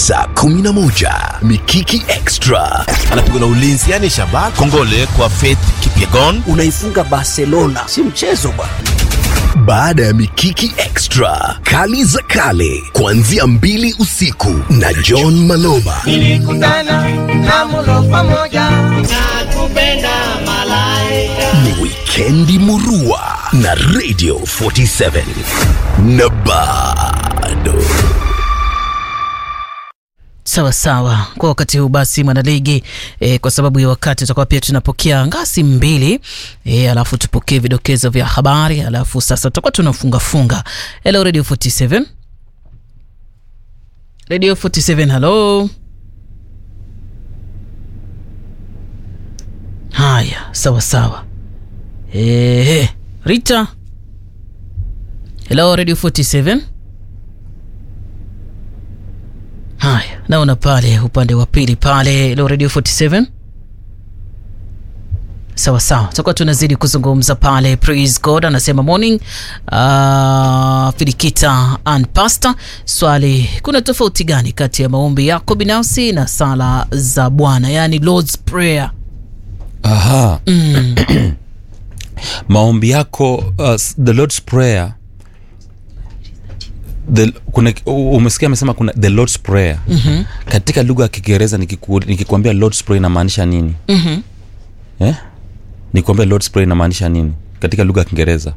saa 11 Mikiki Extra anapigwa na ulinzi yani Shabak Kongole kwa Faith Kipyegon. Unaifunga Barcelona, si mchezo bwana. baada ya Mikiki Extra, kali za kale kuanzia mbili usiku na John Maloba. Nilikutana na mulo pamoja na kupenda malaika. Ni wikendi murua na Radio 47 na bado Sawa sawa. Kwa wakati huu basi, mwanaligi e, kwa sababu ya wakati tutakuwa pia tunapokea ngasi mbili e, alafu tupokee vidokezo vya habari, alafu sasa tutakuwa tunafunga funga. Hello Radio 47, Radio 47, hello. Haya, sawa sawa. E, Rita, hello Radio 47. Haya, naona pale upande wa pili pale Lo Radio 47. Sawa sawa, tutakuwa tunazidi kuzungumza pale. Praise God anasema morning. Uh, Filikita and Pastor, swali, kuna tofauti gani kati ya maombi yako binafsi na sala za Bwana, yani Lord's Prayer? Aha. maombi yako uh, the lord's prayer the, kuna, umesikia amesema kuna the lord's prayer mm-hmm. katika lugha ya kiingereza nikiku- nikikwambia lord's prayer inamaanisha nini Mhm. eh? nikwambia lord's prayer inamaanisha nini katika lugha ya kiingereza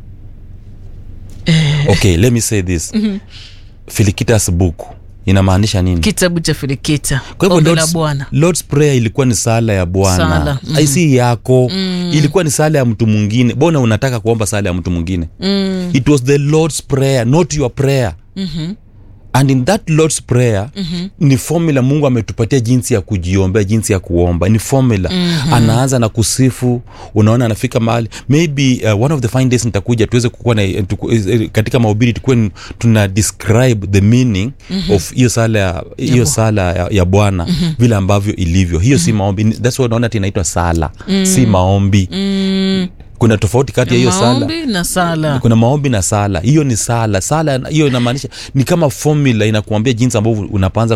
okay let me say this filikitas book inamaanisha nini Kitabu cha Filikita, kwa hivyo ombi la Lord's, Bwana. Lord's prayer ilikuwa ni sala ya Sala, bwana mhm. mm. si yako mm. ilikuwa ni sala ya mtu mwingine bona unataka kuomba sala ya mtu mwingine mm. it was the lord's prayer not your prayer mm-hmm. and in that lord's prayer mm-hmm. ni formula mungu ametupatia jinsi ya kujiombea jinsi ya kuomba ni formula mm-hmm. anaanza na kusifu unaona anafika mahali maybe uh, one of the fine days nitakuja tuweze kukuwa na tuku, eh, katika mahubiri tukuwe n- tuna describe the meaning mm-hmm. of hiyo sala ya hiyo sala ya, ya bwana mm-hmm. vile ambavyo ilivyo hiyo mm-hmm. si maombi Ni- that's why unaona ati inaitwa sala mm-hmm. si maombi mm-hmm. kuna tofauti kati ya hiyo sala Maombi na sala. kuna maombi na sala hiyo ni sala sala hiyo inamaanisha ni kama formula inakuambia jinsi ambavyo unapanza